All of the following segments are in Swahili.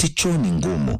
eti choo ni ngumu,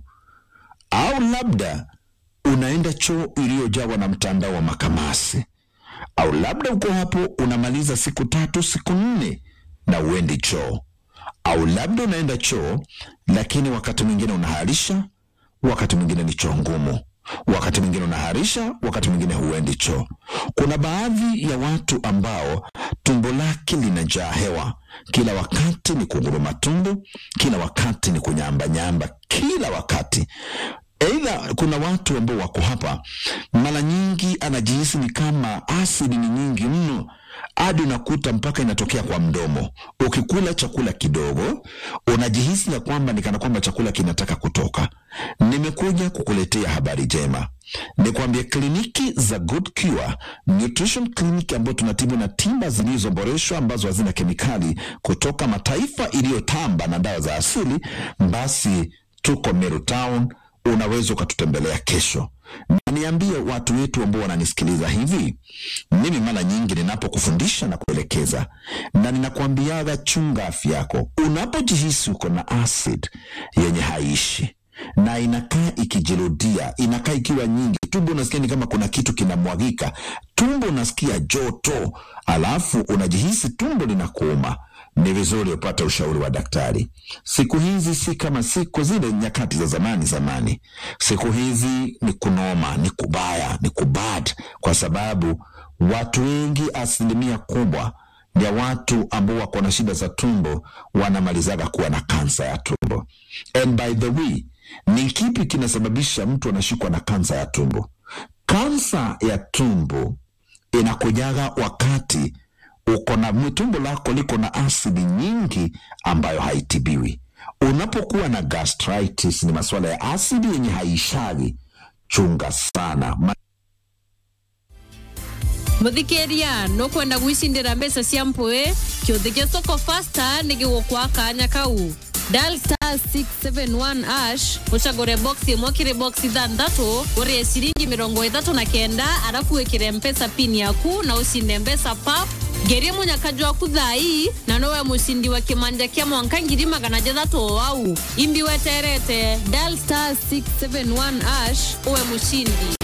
au labda unaenda choo iliyojawa na mtandao wa makamasi, au labda uko hapo unamaliza siku tatu siku nne na uendi choo, au labda unaenda choo lakini wakati mwingine unaharisha, wakati mwingine ni choo ngumu, wakati mwingine unaharisha, wakati mwingine huendi choo. Kuna baadhi ya watu ambao tumbo lake linajaa hewa, kila wakati ni kunguruma tumbo, kila wakati ni kunyambanyamba, kila wakati Aidha, kuna watu ambao wako hapa, mara nyingi anajihisi ni kama asidi ni nyingi mno, hadi unakuta mpaka inatokea kwa mdomo. Ukikula chakula kidogo, unajihisi ya kwamba ni kana kwamba chakula kinataka kutoka. Nimekuja kukuletea habari njema, nikwambie kliniki za Good Cure Nutrition Clinic ambayo tunatibu na tiba zilizoboreshwa ambazo hazina kemikali kutoka mataifa iliyotamba na dawa za asili. Basi tuko Meru Town unaweza ukatutembelea kesho. Na niambie watu wetu ambao wananisikiliza hivi, mimi mara nyingi ninapokufundisha na kuelekeza na ninakwambiaga, chunga afya yako. Unapojihisi uko na acid yenye haishi na inakaa ikijirudia, inakaa ikiwa nyingi, tumbo unasikia ni kama kuna kitu kinamwagika, tumbo unasikia joto, alafu unajihisi tumbo linakuuma ni vizuri upate ushauri wa daktari. Siku hizi si kama siku zile nyakati za zamani zamani. Siku hizi ni kunoma, ni kubaya, ni kubad, kwa sababu watu wengi, asilimia kubwa ya watu ambao wako na shida za tumbo wanamalizaga kuwa na kansa ya tumbo. And by the way, ni kipi kinasababisha mtu anashikwa na kansa ya tumbo? Kansa ya tumbo inakujaga wakati uko na tumbo lako liko na asidi nyingi ambayo haitibiwi. Unapokuwa na gastritis, ni masuala ya asidi yenye haishagi. Chunga sana Ma muthikiria nukwenda gwicindira mbeca cia mpui kiuthi gia soko fasta nigigukwa kanya kau dial star 671 ash ucagure box imwe kiri box ithanthatu urie ciringi mirongo ithatu na kenda arafu wikire mpesa pin yaku na ucinde mbeca pap ngerie munyakaju waku thai na nowe mucindi wa kimanja kia mwanka ngiri magana jathatu o au imbi weterete dial star 671 ash uwe mucindi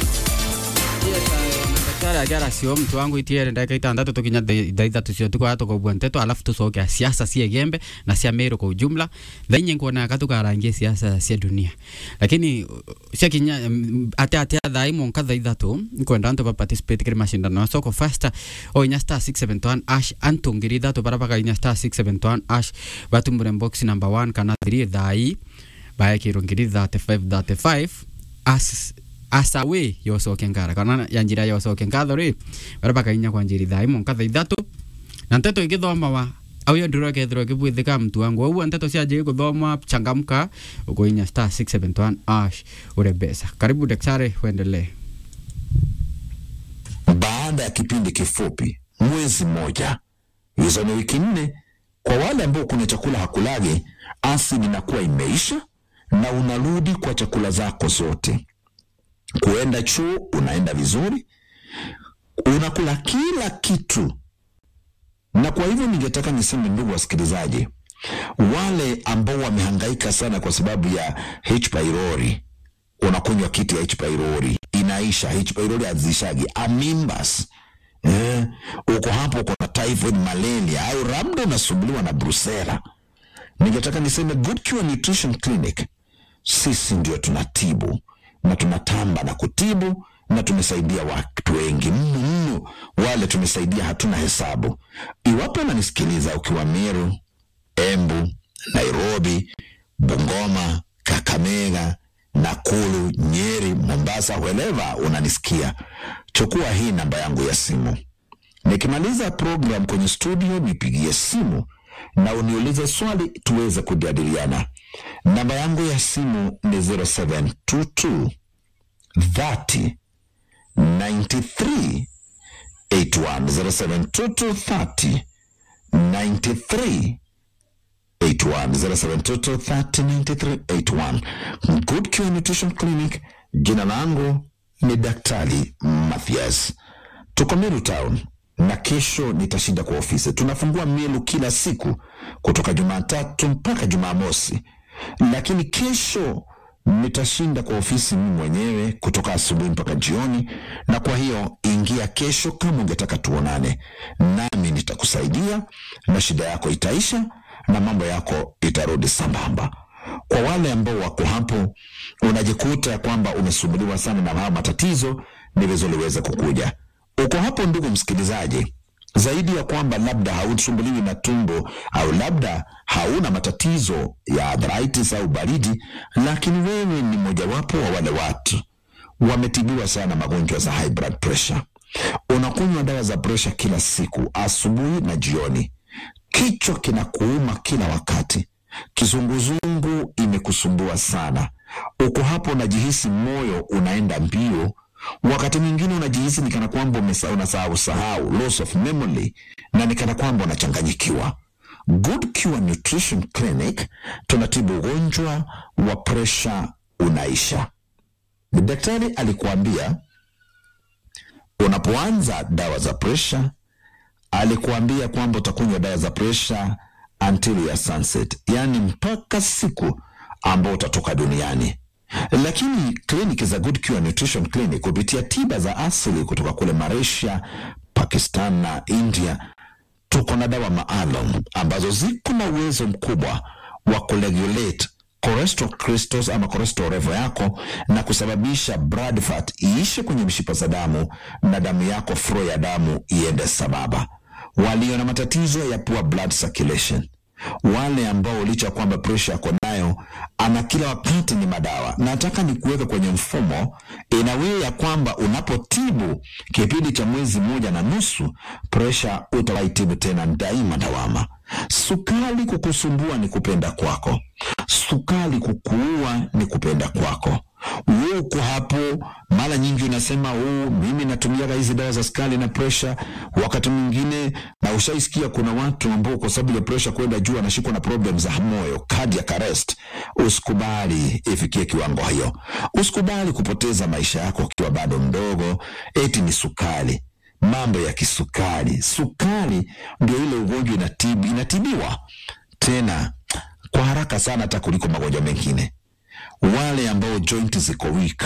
daktari agera cio mtu wangu itiere ndagika itandatu tukinya thaa ithatu cio tukwaya tukobua nteto alafu tucokea siasa cia gembe na cia meru kwa ujumla thainye nkuonaga tukarangie siasa cia dunia lakini ciakinya ate ate thai monka thaa ithatu nkwenda antu ba participate kiri mashindano ya soko fasta o inya star 671 ash antu ngiri ithatu bara baka inya star 671 ash batumbure box number 1 kana 3 thai baekirwo ngiri 35 35 as asawe yocoke ngara kana ya njira yocoke ngatho ri bara bakainya kwa njiri thai monka thaa ithatu na nteto igithoma wa au yo ndiro kethiro kibwithika mtu wangu au nteto cia njiri kuthoma changamka ukoinya star 671 ash ure besa karibu daktari uendelee baada ya kipindi kifupi, mwezi mmoja, hizo ni wiki nne. Kwa wale ambao kuna chakula hakulage, asidi inakuwa imeisha na unarudi kwa chakula zako zote. Kuenda choo unaenda vizuri, unakula kila kitu. Na kwa hivyo ningetaka niseme, ndugu wasikilizaji, wale ambao wamehangaika sana kwa sababu ya H pylori, unakunywa kitu ya H pylori inaisha, H pylori hazishagi, aminbas eh, uko hapo, uko na typhoid, malaria au labda unasumbuliwa na brusela. Ningetaka niseme Good Cure Nutrition Clinic, sisi ndio tunatibu na tunatamba na kutibu na tumesaidia watu wengi mno mno, wale tumesaidia hatuna hesabu. Iwapo unanisikiliza ukiwa Meru, Embu, Nairobi, Bungoma, Kakamega, Nakuru, Nyeri, Mombasa, wherever unanisikia, chukua hii namba yangu ya simu. Nikimaliza program kwenye studio, nipigie simu na uniulize swali tuweze kujadiliana. Namba yangu ya simu ni 0722 30 93 81 0722 30 93 81 0722 30 93 81 Good Cure Nutrition Clinic. Jina langu ni Daktari Mathias, tuko Meru Town na kesho nitashinda kwa ofisi. Tunafungua Meru kila siku kutoka Jumatatu mpaka Jumamosi. lakini kesho nitashinda kwa ofisi mimi mwenyewe kutoka asubuhi mpaka jioni, na kwa hiyo ingia kesho kama ungetaka tuonane, nami nitakusaidia na shida yako itaisha na mambo yako itarudi sambamba. Kwa wale ambao wako hapo, unajikuta ya kwamba umesumbuliwa sana na haya matatizo, ni vizuri uweze kukuja. Uko hapo, ndugu msikilizaji, zaidi ya kwamba labda hausumbuliwi na tumbo au labda hauna matatizo ya arthritis au baridi, lakini wewe ni mojawapo wa wale watu wametibiwa sana magonjwa za high blood pressure. Unakunywa dawa za pressure kila siku, asubuhi na jioni. Kichwa kinakuuma kila wakati, kizunguzungu imekusumbua sana. Uko hapo unajihisi moyo unaenda mbio, wakati mwingine unajihisi ni kana kwamba umesa- unasahau sahau, loss of memory, na ni kana kwamba unachanganyikiwa. Good Cure Nutrition Clinic tunatibu ugonjwa wa presha unaisha. Daktari alikuambia unapoanza dawa za presha, alikuambia kwamba utakunywa dawa za presha until ya sunset, yaani mpaka siku ambao utatoka duniani. Lakini kliniki za Good Cure Nutrition Clinic kupitia tiba za asili kutoka kule Malaysia, Pakistan na India tuko na dawa maalum ambazo ziko na uwezo mkubwa wa kuregulate cholesterol crystals ama cholesterol level yako na kusababisha blood fat iishe kwenye mishipa za damu na damu yako flow ya damu iende sababa. Walio na matatizo ya poor blood circulation, wale ambao licha ya kwamba presha yako nayo ana kila wakati ni madawa. Nataka ni kuweka kwenye mfumo inawe ya kwamba unapotibu kipindi cha mwezi mmoja na nusu, presha utawaitibu tena daima dawama. Sukari kukusumbua ni kupenda kwako, sukari kukuua ni kupenda kwako. Wewe uko hapo, mara nyingi unasema oh, mimi natumiaga hizi dawa za sukari na presha. Wakati mwingine na ushaisikia kuna watu ambao kwa sababu ya presha kwenda juu anashikwa na problem za moyo, cardiac arrest. Usikubali ifikie kiwango hiyo, usikubali kupoteza maisha yako ukiwa bado mdogo, eti ni sukari mambo ya kisukari. Sukari ndio ile ugonjwa inatibu, inatibiwa tena kwa haraka sana hata kuliko magonjwa mengine. Wale ambao joint ziko weak,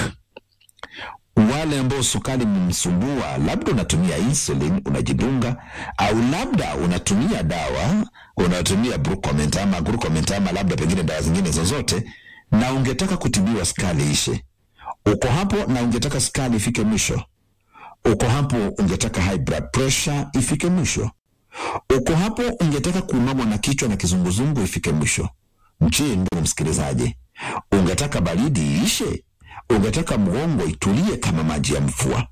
wale ambao sukari mmsumbua, labda unatumia insulin unajidunga, au labda unatumia dawa unatumia Brucomint ama Glucomint ama labda pengine dawa zingine zozote, na ungetaka kutibiwa sukari ishe, uko hapo na ungetaka sukari ifike mwisho uko hapo ungetaka high blood pressure ifike mwisho, uko hapo ungetaka kuumamwa na kichwa na kizunguzungu ifike mwisho. Je, ndugu msikilizaji, ungetaka baridi iishe? Ungetaka mgongo itulie kama maji ya mvua?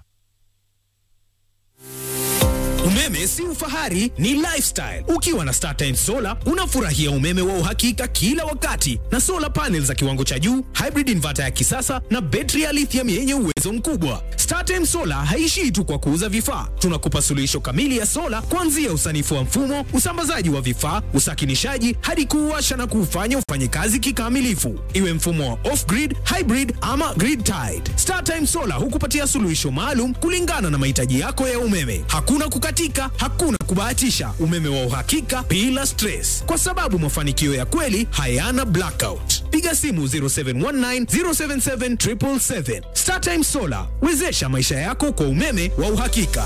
Umeme si ufahari, ni lifestyle. Ukiwa na StarTimes Solar unafurahia umeme wa uhakika kila wakati na solar panels za kiwango cha juu, hybrid inverter ya kisasa na betri ya lithium yenye uwezo mkubwa. StarTimes Solar haishii tu kwa kuuza vifaa, tunakupa suluhisho kamili ya sola kuanzia usanifu wa mfumo, usambazaji wa vifaa, usakinishaji hadi kuuasha na kuufanya ufanye kazi kikamilifu, iwe mfumo wa off-grid, hybrid ama grid tied. StarTimes Solar hukupatia suluhisho maalum kulingana na mahitaji yako ya umeme. Hakuna kukatika, hakuna kubahatisha, umeme wa uhakika bila stress, kwa sababu mafanikio ya kweli hayana blackout. Piga simu 0719 077 777. StarTime Solar, wezesha maisha yako kwa umeme wa uhakika.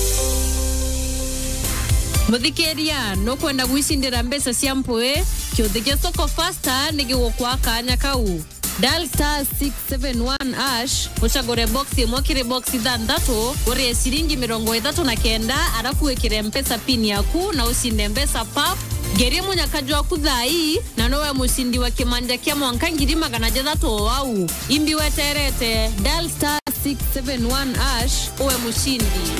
muthikĩria nũkwenda gwicindĩra mbeca cia mpũĩ kĩũthĩ gĩa soko fasta nĩ gĩgũkwa kanya kau dial star 671 ash ũcagũre box ĩmwe kĩrĩ box ithathatũ ũrĩe ciringi mĩrongo ĩtatũ na kenda arafu wĩkĩre mpesa pin yaku na ũcinde mbeca pap ngerie mũnyakaji waku thai na nowe mũcindi wa kĩmanja kĩa mwanka ngiri magana jathatu wau imbi weterete dial star 671 ash uwe mũcindi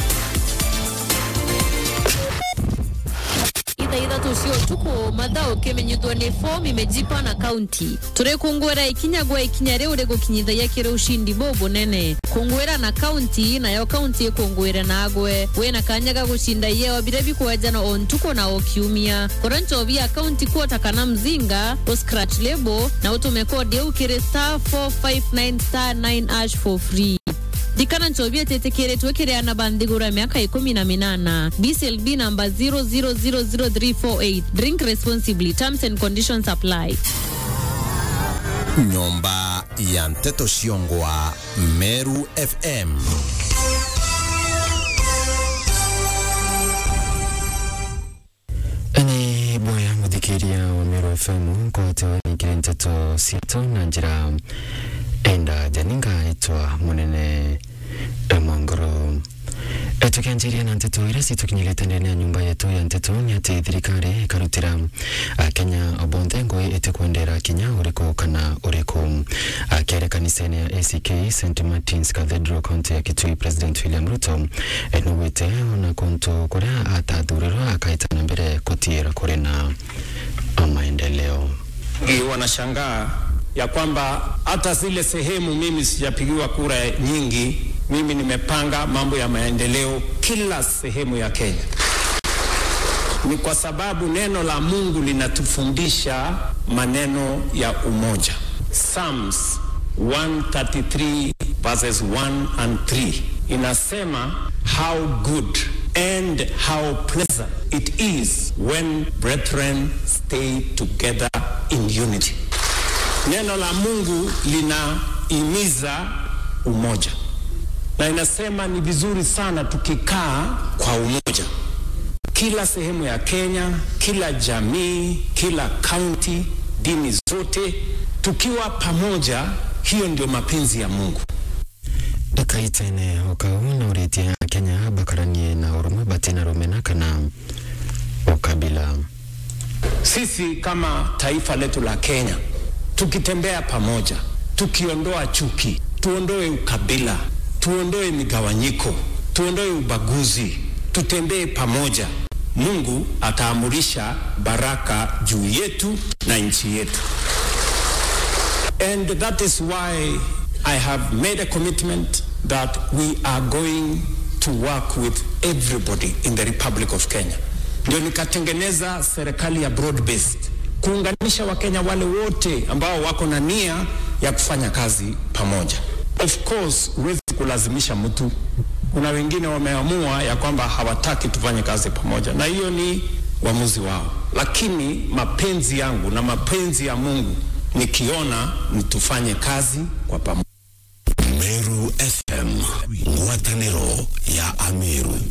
itha ithatu cia utuku mathao kimenyithwo ni form imejipa na kaunti turikungwira ikinya gwa ikinya riu rigukinyithagia kiri ushindi bobo nene kungwira na kaunti nayo kaunti ikungwire nagwe wina kanya ga gucinda yeo bire bikwenjana o ntuku na o kiumia kora nchobi ya kaunti kuota kana mzinga o scratch lebo na utume kodi eu kiri star 459 star 9 ash for free dikana nchovia tetekeretwe kireana banthigura ya miaka ikumi na minana bclb namba 0000348 drink responsibly terms and conditions apply nyomba ya nteto ciongwa meru fm ni boya muthikiria wa Meru FM kote ikire nteto ciatu na njira enda janinga itwa munene mwangoro tukianjiria na nteto iria citukinyirite ndani ya nyumba yetu ya nteto ni ati thirikari ikarutira akenya bonthe ngui itikwendera kinya uriku kana uriku akiaria kanisa-ini ya ACK St Martins Cathedral county ya Kitui President William Ruto nugwite ona kuntu kuria atathurirwa akaitana mbere kutiira kuri na maendeleo wengi wanashangaa ya kwamba hata zile sehemu mimi sijapigiwa kura nyingi, mimi nimepanga mambo ya maendeleo kila sehemu ya Kenya. Ni kwa sababu neno la Mungu linatufundisha maneno ya umoja. Psalms 133 verses 1 and 3 inasema how good and how pleasant it is when brethren stay together in unity. Neno la Mungu linahimiza umoja na inasema ni vizuri sana tukikaa kwa umoja, kila sehemu ya Kenya, kila jamii, kila kaunti, dini zote, tukiwa pamoja. Hiyo ndio mapenzi ya Mungu. ndakaitene ukau na uritie akenya bakaranie na urumwe batina rumena kana ukabila Sisi kama taifa letu la Kenya tukitembea pamoja, tukiondoa chuki, tuondoe ukabila, tuondoe migawanyiko, tuondoe ubaguzi, tutembee pamoja, Mungu ataamurisha baraka juu yetu na nchi yetu. And that is why I have made a commitment that we are going to work with everybody in the Republic of Kenya. Ndio nikatengeneza serikali ya broad based kuunganisha Wakenya wale wote ambao wako na nia ya kufanya kazi pamoja. Of course, huwezi kulazimisha mtu. Kuna wengine wameamua ya kwamba hawataki tufanye kazi pamoja, na hiyo ni uamuzi wao, lakini mapenzi yangu na mapenzi ya Mungu nikiona ni tufanye kazi kwa pamoja. meru fm ngwataniro ya ameru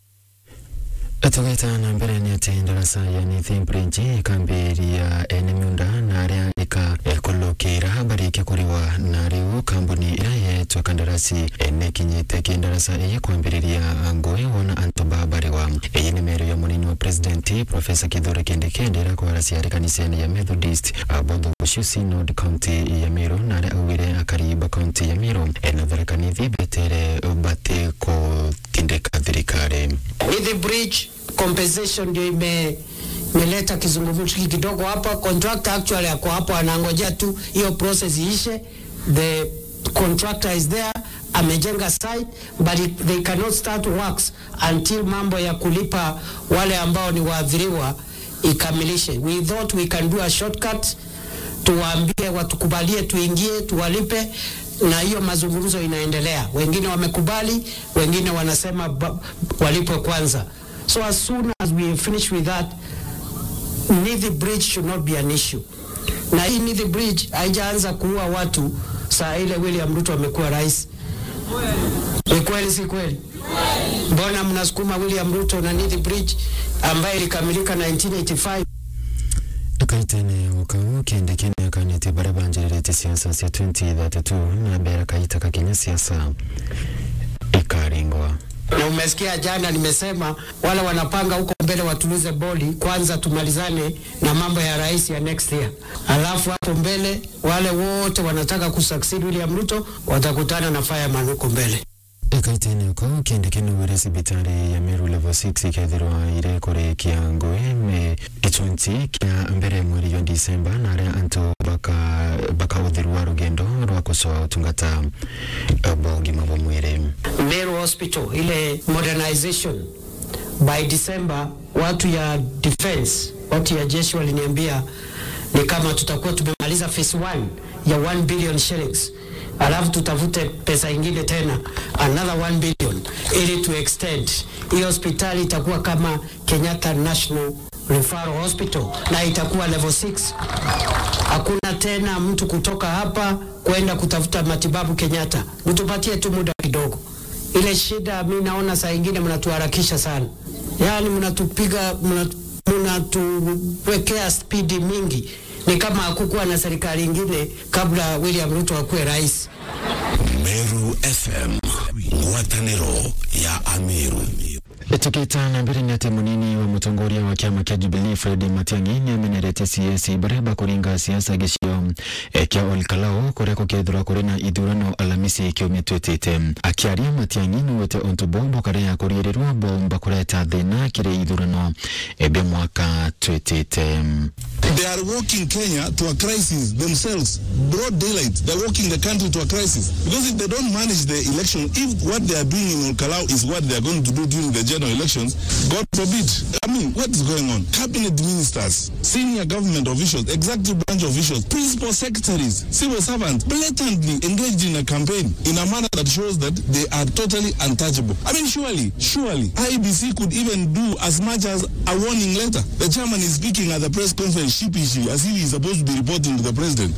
tugaita na mbere ni ati ndarasa yani thimbridge ikambiria ene miunda na aria ika kulukira barike kuriwa na riu kambuni ira yetwa kandarasi ene kinyite kindarasa eye kwambiriria ngui wona antu babariwa eye ni meru ya munini wa presidenti profesa kithure kindikindi ira kwarasia ari kanisani ya methodist abotho gucio synod county ya miru na aria augire akariba county ya miru ena tharakanithi betere bati kutindika thirikari Nithi bridge compensation ndio ime imeleta kizungumkuti kidogo hapa. Contractor actually ako hapo anangojea tu hiyo process iishe. The contractor is there amejenga site but it, they cannot start works until mambo ya kulipa wale ambao ni waathiriwa ikamilishe. We thought we can do a shortcut, tuwaambie watukubalie, tuingie, tuwalipe na hiyo mazungumzo inaendelea. Wengine wamekubali, wengine wanasema ba- walipwe kwanza. So as soon as we finish with that, Nithi Bridge should not be an issue. Na hii Nithi Bridge haijaanza kuua watu saa ile William Ruto amekuwa rais. Ni kweli si kweli? Mbona mnasukuma William Ruto na Nithi Bridge ambayo ilikamilika 1985? kaitene ukau kende kene akanete baria banjirĩrĩte siasa cia 2032 na mbere kaita kakinya siasa ikaringwa na umesikia jana nimesema wale wanapanga huko mbele watulize boli kwanza, tumalizane na mambo ya rais ya next year, alafu hapo mbele wale wote wanataka kusucceed William Ruto watakutana na fireman huko mbele. ikaitene ukau kende kene wire sibitari ya Meru level 6 ikethirwa ire kurikia ngui me ichunchi kia mbere mweri wa Disemba na aria antu baka bakauthirwa rugendo rwa kusoa utungata eh, bwa ugima bwa mwiri Meru Hospital ile modernization by December, watu ya defense, watu ya jeshi waliniambia ni kama tutakuwa tumemaliza phase 1 ya 1 billion shillings, alafu tutafute pesa ingine tena another 1 billion ili tu extend hii hospitali itakuwa kama Kenyatta National Referral Hospital na itakuwa level 6 Hakuna tena mtu kutoka hapa kwenda kutafuta matibabu Kenyatta. Mtupatie tu muda kidogo. Ile shida mi naona saa ingine mnatuharakisha sana, yaani mnatupiga, mnatu- mnatuwekea spidi mingi. Ni kama hakukuwa na serikali ingine kabla William Ruto akuwe rais. Meru FM ngwatanĩro ya Ameru tukita na mbere nĩ atĩ mũnini wa mũtongoria wa kĩama kĩa Jubilee Fred Matiang'i nĩ amenerete CS bareba kũringa siasa gĩcigo eh, kĩa Olkalau kũrĩa gũkethirwo kũrĩ na ithurano Alhamisi kiumia twĩtĩte akĩaria Matiang'i nĩwĩte onto bombo karĩa kũriĩrĩrwo bomba kũreta thĩna kĩrĩ ithurano eh, bĩa mwaka twĩtĩte They are walking Kenya to a crisis themselves, broad daylight. They're walking the country to a crisis. Because if they don't manage the election, if what they are doing in Olkalau is what they are going to do during the general elections, God forbid. I mean, what is going on? Cabinet ministers, senior government officials, executive branch officials, principal secretaries, civil servants, blatantly engaged in a campaign in a manner that shows that they are totally untouchable. I mean, surely, surely, IBC could even do as much as a warning letter. The chairman is speaking at the press conference sheepishly as if he's supposed to be reporting to the president.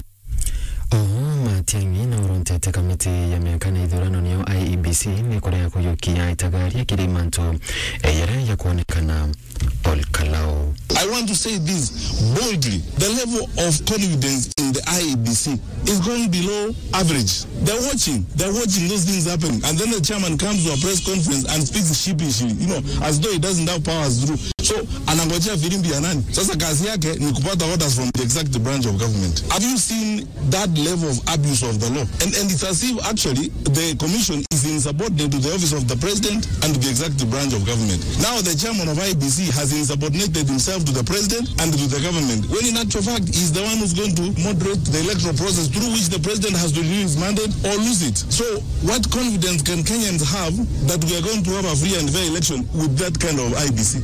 oho Matiang'i na ũrontete kamĩtĩ ya mĩaka na ithurano nĩyo IEBC nĩ kũrĩa kũiyũkia itagaria kĩrĩ manto yara ya kuonekana Olkalau I want to say this boldly. The level of confidence in the IEBC is going below average. They're watching. They're watching those things happening. And then the chairman comes to a press conference and speaks sheepishly, you know, as though he doesn't have powers through. So anangojea filimbi ya nani? Sasa kazi yake ni kupata orders from the executive branch of government. Have you seen that level of abuse of the law? And, and it's as if actually the commission is insubordinate to the office of the president and to the executive branch of government. Now the chairman of IBC has insubordinated himself to the president and to the government, when in actual fact he's the one who's going to moderate the electoral process through which the president has to renew his mandate or lose it. So what confidence can Kenyans have that we are going to have a free and fair election with that kind of IBC?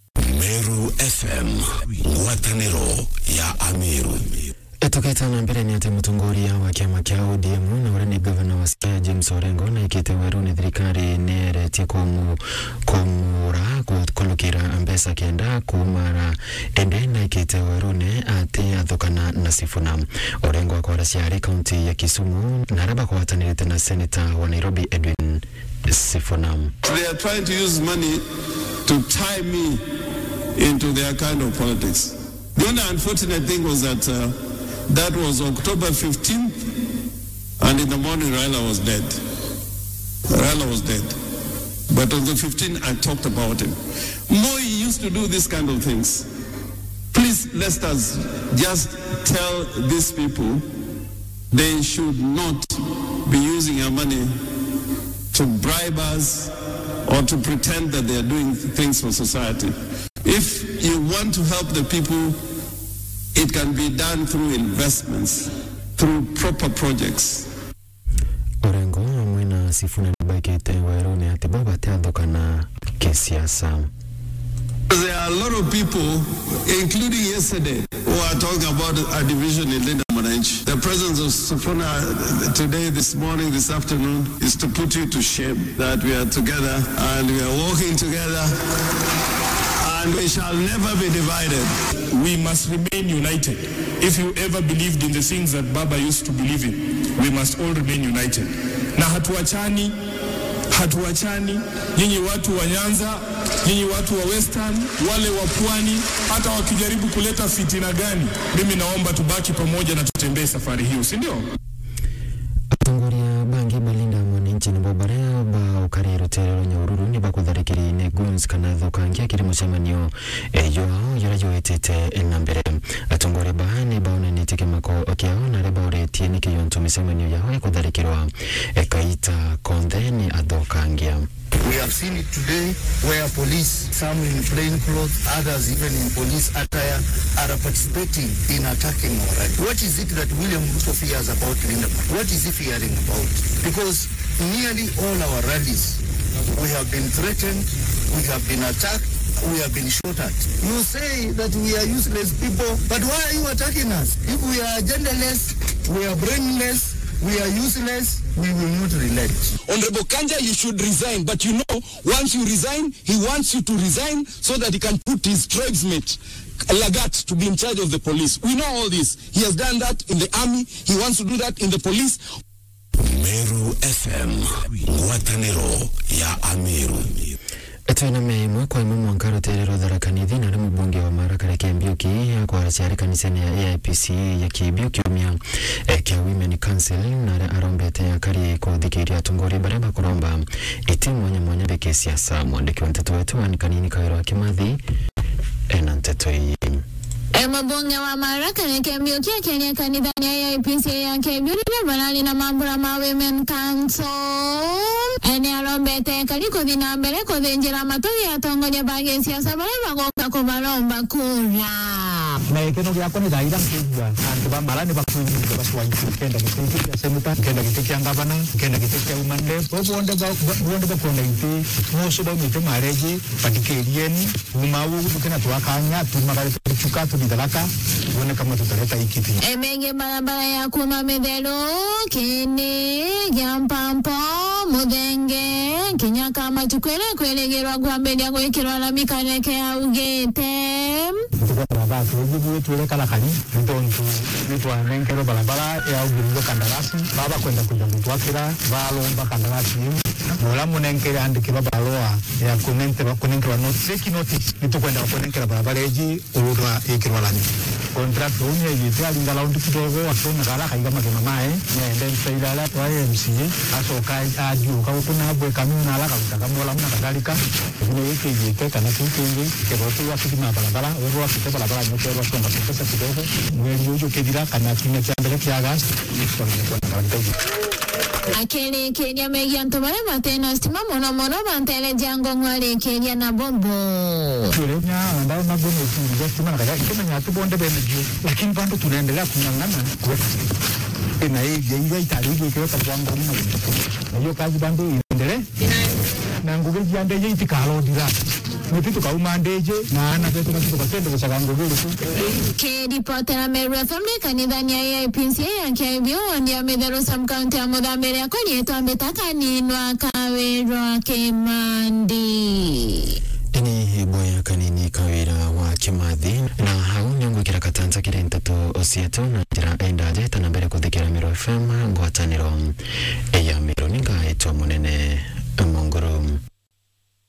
Meru FM ngwatanĩro ya Ameru tukĩta na mbere nĩ atĩ mũtongoria wa kĩama kĩa ODM na ũrĩa nĩ gavana wa Siaya James Orengo na ikĩte werũ nĩ thirikari nĩ eretie kũmu kũmũra kũlũkĩra mbeca kenda kumara ende na ikĩte werũ nĩ atĩ athũkana na Sifuna Orengo akwara ciarĩ kaunti ya Kisumu na araba kũhatanĩrĩte na seneta wa Nairobi Edwin Sifuna They are trying to use money to tie me into their kind of politics. The only unfortunate thing was that uh, that was October 15th, and in the morning Raila was dead. Raila was dead. But on the 15th, I talked about him. Moi used to do this kind of things. Please, let us just tell these people they should not be using our money to bribe us or to pretend that they are doing things for society. If you want to help the people, it can be done through investments, through proper projects. Orengo hamwe na Sifuna nĩbaikĩte werũ nĩ atĩ bo batathũkana kĩsiasa There are a lot of people, including yesterday, who are talking about a division in Linda Mwananchi. The presence of Safuna today, this morning, this afternoon, is to put you to shame that we are together and we are walking together and we shall never be divided. We must remain united. If you ever believed in the things that Baba used to believe in, we must all remain united. Na hatuachani, hatuachani. Nyinyi watu wa Nyanza, nyinyi watu wa Western, wale wa Pwani, hata wakijaribu kuleta fitina gani, mimi naomba tubaki pamoja na tutembee safari hiyo, si ndio? atongoria bangi balinda mwananchi nibo baria ba ukari rutero nyaururu ni bakutharikiri ne guns kana thukangia kiri mucemanio eyo ao yara yoetete na mbere atongoria ba ni baonanĩtie kĩmako kĩao na arĩa baũrĩtie nĩ kĩyonto mĩcemanio yao ĩkũtharĩkĩrwo ĩkaita konthe nĩ athokangia We have seen it today where police, some in plain clothes, others even in police attire, are participating in attacking our rally. What is it that William Ruto fears about Linda? What is he fearing about? Because nearly all our rallies, we have been threatened, we have been attacked, we have been shot at. You say that we are useless people, but why are you attacking us? If we are genderless, we are brainless, we are useless, we will not relent. Honorable Kanja, you should resign. But you know, once you resign, he wants you to resign so that he can put his tribesmate Lagat to be in charge of the police. We know all this. He has done that in the army. He wants to do that in the police. Meru FM, ngwatanĩro ya Ameru. twiname imwe kwa imwe mwanka ruterero tharakanithi na rimu bunge wa maraka reke mbiuki kwa ciari kanisani ya AIPC ya kibiuki umia eh, kia Women Council na aria arombete akari kuthikiria atungori baria bakuromba iti mwanya mwanya beke siasa mwandiki wa nteto wetu wani kanini kawira kimathi ena nteto iyi Mbunge wa Maraka Nekembiukia Kenya kanithani ya APC ya Kebiurire barari na mambura ma Women Council ene arombete kari kuthi na mbere kuthinjira matugi atongoria bagi siasa baria bagoka kubaromba kura na ikeno giakwa nä thaira nkigua andå ba mara nä bakunyire bacwanyu kenda gä tä kia semuta kenda gä tä kia ngavana kenda gä tä kia umande bonde bonde bakuona itä muco baumä te marengi bathikä rieni uma u gå kena twakanya tumagare tucuka tuthitharaka wone kamwe tutareta ikiti emenge barabara ya kuma mitheru kini gia mpampo muthenge kinya kama tukwire kwirigirwa kwambiria gwikirwa rami kareke augite barabara tujibu tuile kala kani ntontu nitwanenkerwo barabara yaugirire kandarasi baba kwenda kuja gutwakira balomba kandarasi iu mula munenkere andikirwa barua ya kunenkerwa kunenkerwa fake notice nitukwenda kunenkerwa barabara eji ururwa ikirwa lani contract unye yite alinga laundi kidogo akona kala kaiga magema mae nende msaidala wa MCA asoka ajuka kuna bwe kamuna ala kabutaka mola muna kadhalika kile yake yite kana kingi kerotu wa kidima barabara wewe wa kite barabara nyote wa songa pesa kidogo mwezi ujo kedira kana kinya cha mbele kia gas akirikiria megia antu baria matena stima muno muno bantereja ngong'o arikiria na bombo tulenya andao magono tuja stima nakaja ikimenya tubonde bemejo lakini bado tunaendelea kung'ang'ana kuweka na hii jaija itariji ikiweka kwangu mna na hiyo kazi bado iendelee na ngugi jiandeje itikalodira nitu tukauma ndeje na ana petu kasitu kasende kuchaka ngugi tu kiripotera meru fm ni kanithani ya AIPC ya kebio wandia mitheru sam county ya muthambiri akorietwa mbitakaninwa kawirwa kimandi ini boya kanini kawira wa kimathi na hau niongwikira katanza kiri nteto osieto na njira endaje tana mbere kuthikira miro fm ngwataniro ya miro ningaitwa munene mongoro